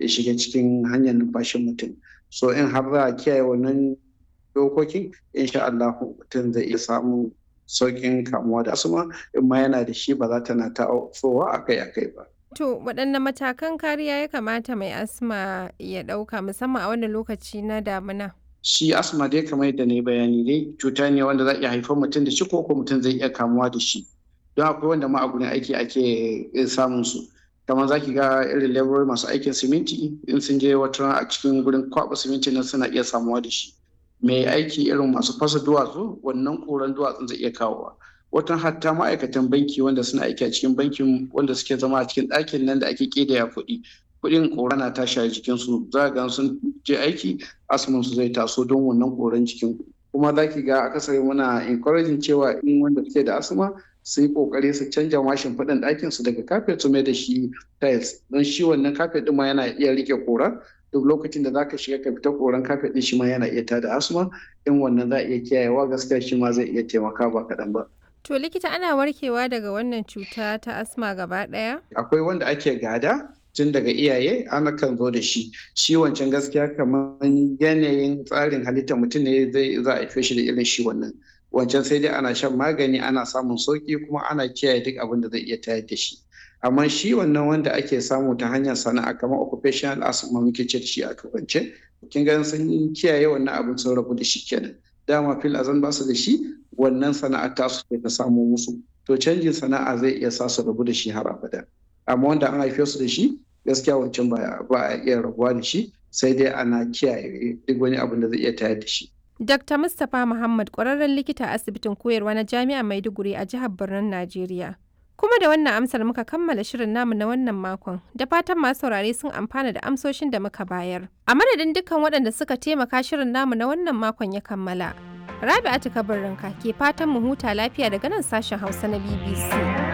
ya shiga cikin hanyar numfashin mutum so in har za a kiyaye wannan dokokin insha Allah mutum zai iya samun sauƙin kamuwa da asma in ma yana da shi ba za ta na ta'ofowa akai-akai ba. To waɗanne matakan kariya ya kamata mai asma ya ɗauka musamman a wannan lokaci na damina? Shi asma dai kamar yadda na yi bayani dai cuta ne wanda za iya haifar mutum da shi ko ko mutum zai iya kamuwa da shi. Don akwai wanda ma a gurin aiki ake samun su. kamar za ki ga irin labour masu aikin siminti in sun je wata a cikin gurin kwaɓa siminti nan suna iya samuwa da shi. mai aiki irin masu fasa duwatsu wannan koran duwatsun zai iya kawowa watan hatta ma'aikatan banki wanda suna aiki a cikin bankin wanda suke zama a cikin ɗakin nan da ake ƙidaya kuɗi kuɗin kora na tashi a jikinsu za ga sun je aiki asmin su zai taso don wannan koran jikin kuma za ki ga akasari muna encouraging cewa in wanda suke da asma su yi kokari su canja mashin faɗin ɗakin su daga kafet su mai da shi tiles don shi wannan kafet ɗin ma yana iya rike kora duk lokacin da zaka shiga ka fita koran kafet din shi ma yana iya tada asma in wannan za a iya kiyayewa gaskiya shi ma zai iya taimaka ba kaɗan ba. To likita ana warkewa daga wannan cuta ta asma gaba ɗaya? Akwai wanda ake gada tun daga iyaye ana kan zo da shi shi wancan gaskiya kamar yanayin tsarin halittar mutum ne zai za a shi da irin shi wannan wancan sai dai ana shan magani ana samun sauki kuma ana kiyaye duk abin da zai iya tayar da shi. amma shi wannan wanda ake samu ta hanyar sana'a kamar occupational asthma muke ce da shi a turance kin ga sun kiyaye wannan abin sun rabu da shi kenan dama fil azan ba su da shi wannan sana'a ta su ta samu musu to canjin sana'a zai iya sa su rabu da shi har abada amma wanda an haife su da shi gaskiya wancan ba ba a iya rabuwa da shi sai dai ana kiyaye duk wani abin da zai iya tayar da shi Dr. Mustapha Muhammad ƙwararren likita a asibitin koyarwa na Jami'ar Maiduguri a jihar Birnin Najeriya. Kuma da wannan amsar muka kammala shirin namu na wannan makon, da fatan masu saurare sun amfana da amsoshin da muka bayar. A madadin dukkan waɗanda suka taimaka shirin namu na wannan makon ya kammala. Rabi'atu kabarinka ke fatan mu huta lafiya daga nan sashen Hausa na BBC.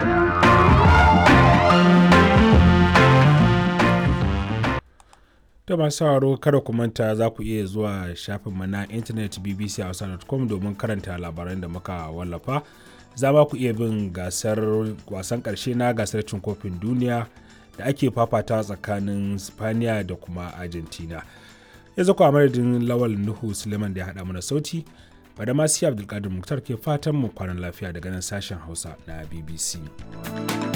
Da masu sauraro kada ku manta za ku iya zuwa shafinmu na intanet bbchausa.com domin karanta labaran da muka wallafa. za ma ku iya bin gasar wasan ƙarshe na gasar cin kofin duniya da ake fafata tsakanin spaniya da kuma argentina yanzu ku a madadin lawal nuhu suleiman da ya haɗa mana sauti bada masu abdulkadir muktar ke fatan mu kwanan lafiya daga nan sashen hausa na bbc